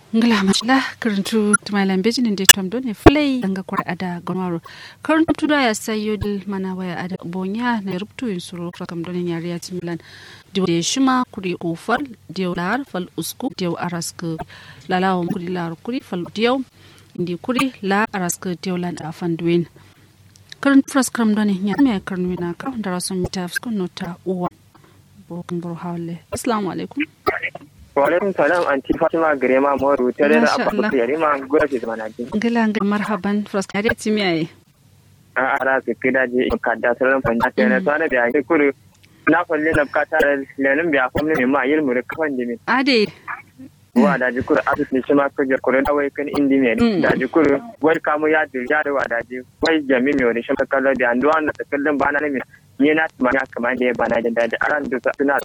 ngla machla karantu tumalan bejin de tom don e flay danga kwar ada gonwaro karantu da ya sayo dil mana waya ada bonya na rubtu yin suru kam don ya riya timilan diw de shima kuri ufal diw lar fal usku diw arask lalawo kuri lar kuri fal diw indi kuri la arask diw lan afan duin karantu fras kram don ya me karnu na ka da rasun mitafs ko nota uwa bo bro hawle assalamu alaikum Walaikum salam anti Fatima Grema Moru tare da Abba Yari ma gura ce mana ji. Ngila ngila marhaban frost kare timi ai. A ara su kida je kadda saran fanya ta na sana da ai kuru na falle na kata lenin biya kuma ne ma yil muri kafan dimi. Ade. Wa da ji kuru asus ne shi ma ko kuru da wai kan indi me da ji kuru wai kamu ya dir ya da wa da ji wai jami me wani shi ka kallo da anduwa na kallon bana ne ni na tuma ya kamar da ya bana da da aran da suna